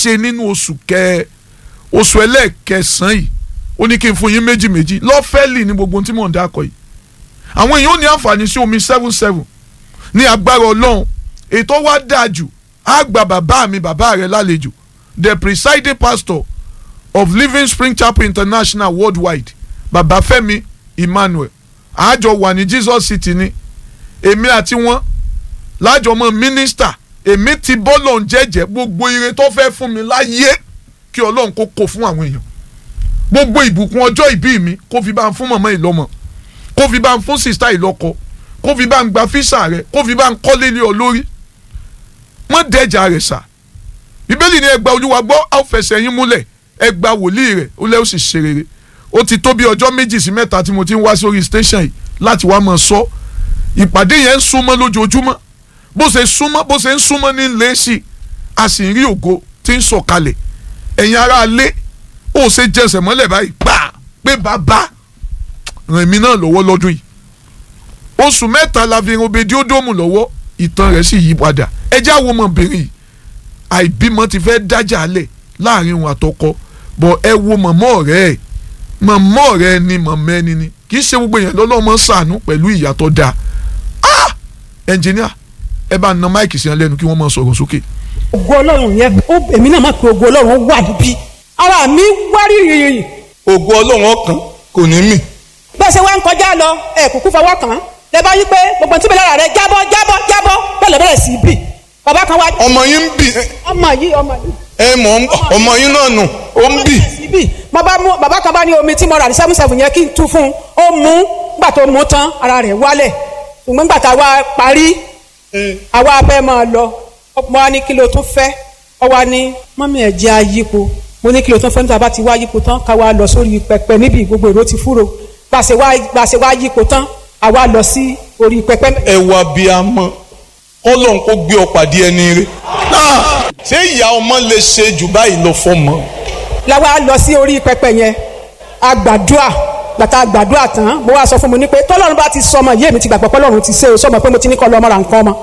ṣe nínú oṣù kẹ oṣù ẹlẹ́ẹ̀kẹsàn-án yìí ó ní kí n fún yín méjì méjì lọ́fẹ́lì ní gbogbo ohun tí mò ń dákọ̀ yìí àwọn èèyàn ò ní àǹfààní sí omi seven seven ní agbára ọlọ́run ètò wa dáa jù á gba bàbá mi bàbá rẹ lálejò the presiding pastor of living spring chapel international worldwide bàbá fẹ́mi emmanuel àjọ wà ní jesus city ni èmi àti wọn lájọ mọ mínísítà èmi ti bọ́lọ̀ ń jẹ́jẹ́ gbogbo ire tó fẹ́ fún mi láyé kí ọlọ́run kó kó fún àwọn èèyàn gbogbo ìbùkún ọjọ́ ìbí mi kó fi bá ń fún mọ̀mọ́ ìlọ́mọ kó fi bá ń fún sista ìlọ́kọ kó fi bá ń gba físà rẹ kó fi bá ń kọ́lé lé ọ lórí mọ́ dẹ́jà rẹ̀ sà bíbélì ni ẹgbà olúwa gbọ́ á fẹsẹ̀ yín múlẹ̀ ẹgbà wòlíì rẹ̀ ó lẹ́ ó sì ṣe rere ó ti tó bí ọjọ́ méjì sí mẹ́ta tí mo ti ń wá sórí station yìí láti wá máa sọ ìpàdé yẹn ń súnmọ́ lójoojúmọ́ bó ṣe súnmọ́ bó ṣe ń súnmọ́ ní lẹ́sì a sì ń rí ògo tí ń sọ̀kalẹ̀ ẹ̀yin ará alé ó ṣe jẹsẹ̀ mọ́lẹ̀ báyìí gbà pé bàbá ràn mí náà lọ́wọ́ lọ́dún yìí oṣù mẹ́ta la fi obedi ódòmù lọ́wọ́ ìtàn rẹ̀ sì yí padà ẹjẹ́ àwọn ọmọbìnrin yìí àìbímọ ti fẹ́ dájà lẹ̀ láàrin òun àtọkọ bọ̀ ẹ wo mọ̀mọ́ ọ̀rẹ́ ẹ̀ mọ̀mọ́ ọ̀rẹ́ ni mọ̀mọ́ ẹni ni kì í ṣe gbogbo èèyàn lọ́lọ́mọ ṣàánú pẹ̀lú ìyàtọ̀ dáa ah ẹnjìníà ẹ bá na máìkì sí ẹ lẹ́nu kí wọ́n máa sọ̀rọ̀ sókè. ògo ọlọ́run yẹn ó èmi náà mọ̀ pé ògo ọlọ́run wà níbí ara mi wá rírì ògo ọlọ́run ọkàn kò ní mì. bẹ́ẹ̀ ṣe wá ń kọjá lọ ẹ̀ kúkú fọwọ́ kàn án lẹ bá yí pé gbogbo tí mi lára rẹ jábọ́ jábọ́ jábọ́ bẹ́ẹ̀ lọ bẹ̀rẹ̀ sí í bì bàbá kan wá. ọmọ yín ń bì ọmọ yìí ọmọ yìí. ẹ mọ̀ ọmọ yín náà nù ó ń bì. bì mo bá mú bàbá kan bá ní omi tí mo rà ní seven seven yẹn kí n tú fún un ó mú gbà tó mú tán ara rẹ̀ wálẹ̀ ṣùgbọ́n gbà tá a wá parí àwa fẹ́ máa lọ mo wá ní kí ló tún fẹ́ ọ wá ní mọ́mí ẹ̀ jẹ́ ayípo mo ní kí ló tún fẹ́ níta bá ti wá yípo tán ká wá lọ sórí pẹpẹ níbi gbogbo èrò ti fúro gbàṣẹ wá gbàṣẹ wá yípo tán àwa lọ sí orí pẹpẹ. ẹ wá bí a mọ kọlọ́n kó gbé ọ pàdé ẹni rẹ ṣé ìyá ọmọ lè ṣe jù báyìí lọ fọmọ. làwa lọ sí orí pẹpẹ yẹn àgbàdua gbàtà àgbàdua tán mo wá sọ fún mi ní pé tọ́lọ́run bá ti sọmọ yé mi ti gbàgbọ́ pọ́lọ́run ti ṣe o sọmọ pé mo ti ní kọ́ lọ́mọ ra nǹkan ọmọ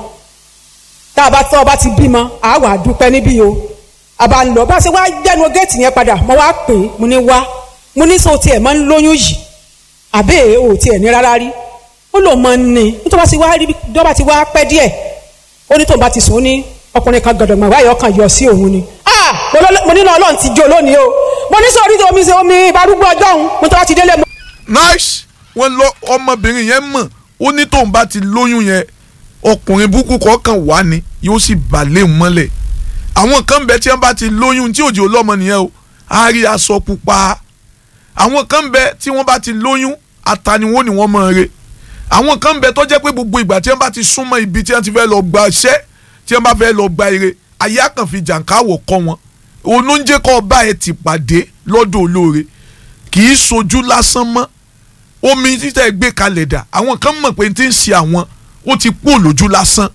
tá a bá tọ́ ọ bá ti bímọ àá wà á dúpẹ́ níbí o a bá ń lọ bá a ṣe wá gbẹnu géètì yẹn padà mo wá pè é mo ní wá mo ní sọ tiẹ̀ máa ń lóyún yìí àbẹ́ ò tiẹ̀ ní rárá rí ó lò mọ ní nítorí wá sí wá rí dọ́bà ti wá pẹ́ díẹ̀ ó ní tóun bá ti sùn ó ní ọkùnrin kan gàdọ̀gbọ̀n wáyé ọkàn yọ sí òun ni ah mo ní náà ọlọ́run ti jó lónìí o mo ní sọ orí omi ṣe omi ìbárúgbó ọjọ́ òun mo tó wá ti délé mo. nice wọn lọ ọmọbìnrin yẹn mọ̀ ó ní tóun bá ti lóyún yẹn ọkùnrin burúkú kọ̀ọ̀kan wà ní yóò sì balẹ̀ mọ́lẹ̀ àwọn kan bẹ tí wọ́n bá ti lóyún tí òjò lọ́mọ nìyẹn o á rí aṣọ pupa àwọn kan bẹ tí wọ́n bá ti lóyún ataniwo ni wọ́n máa re àwọn kan bẹ tó jẹ́ pé gbogbo ìgbà tí wọ́n bá ti súnmọ́ ibi tí wọ́n ti fẹ́ lọ gba iṣẹ́ tí wọ́n bá fẹ́ lọ gba ire ayé àkànfi jàǹkáwọ̀ kọ́ wọn onúnjẹ́ kọ́ ọba ẹ̀ ti pàdé lọ́dọ̀ olóore kì í sojú lásán mọ́ omi títẹ̀ gbé kalẹ̀ dà àwọn kan mọ̀ pé tí ń ṣe àwọn ó ti kú òlójú lásán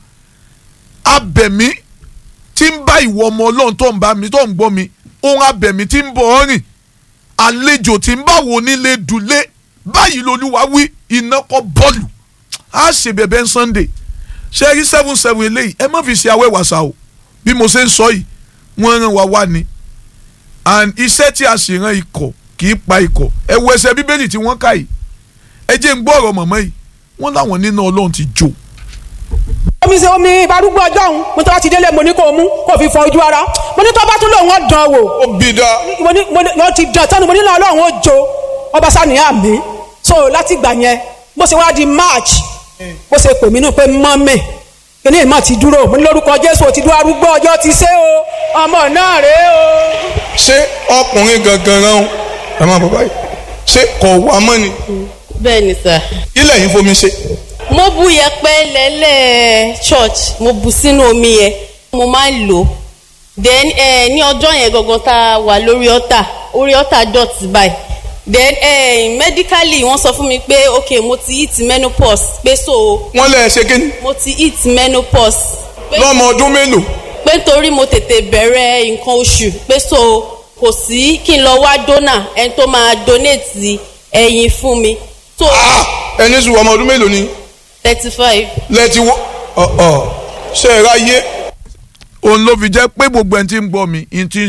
abẹ̀mí tí ń bá ìwọ ọmọ ọlọ́run tó ń bá mi tó ń gbọ́ mi ohun abẹ̀mí tí ń bọ̀ ọ́ rìn àlejò tí ń bá wo nílé dùlé báyìí lolúwa wí iná kọ́ bọ́ọ̀lù á ṣe bẹ̀bẹ̀ sunday ṣe rí seven seven eléyìí ẹ má fi ṣe awẹ́ wàṣà o bí mo ṣe ń sọ yìí wọ́n rán wa wá ni and iṣẹ́ tí a sì rán ikọ̀ kì í pa ikọ̀ ẹ wo ẹsẹ̀ bíbélì tí wọ́n kà yìí ẹ jẹ́ ń gbọ́ ọ̀rọ̀ mọ̀mọ́ yìí wọ́n láwọn nínú ọlọ́run ti jó. omi ṣe omi ìbárúgbó ọjọ́ òun mo tó wá ti délé mo ní kó mú kó fi fọ ojú ara mo ní tó bá tún lòun ó dán wò ó bí dá. mo ní mo ní mo ti dán tán mo ní náà ọlọ́run ó jó ọba sani àmì so láti gbà yẹn bó ṣe wá di march bó ṣe pè mí nù pé mọ́mì kíní ìmọ̀ ti dúró mo ní lórúkọ jésù ò ti dúró arúgbó ọjọ́ ti ṣe o ọmọ náà rèé o. ṣé ọkùnrin gangan rán ẹ máa bọ̀ báyìí ṣé kọ̀ wá mọ́ ni bẹ́ẹ̀ ni sà. kí lẹ́yìn fomi ṣe. mo bu yẹ̀pẹ̀ lẹ́lẹ̀ church mo bu sínú omi yẹn mo máa ń lò ó then eh, ní ọjọ́ yẹn gangan tá a wà lórí ọ̀tà orí ọ̀tà dọ̀tí báyìí then eh, medically wọ́n sọ fún mi pé ok mo ti hit menopause pé so wọ́n lẹ́ ṣe kí ni. mo ti hit menopause. pé lọ́mọ ọdún mélòó. pé nítorí mo tètè bẹ̀rẹ̀ nǹkan oṣù pé so kò sí kí n lọ wá donor ẹni tó máa donate ẹyin fún mi. so ẹni sùn ọmọ ọdún mélòó ni. thirty five. lẹ́ẹ̀tì wọ́ ọ̀ ọ̀ ṣe é ráyé. òun ló fi jẹ́ pé gbogbo ẹni tí ń gbọ́ mi ní ti ń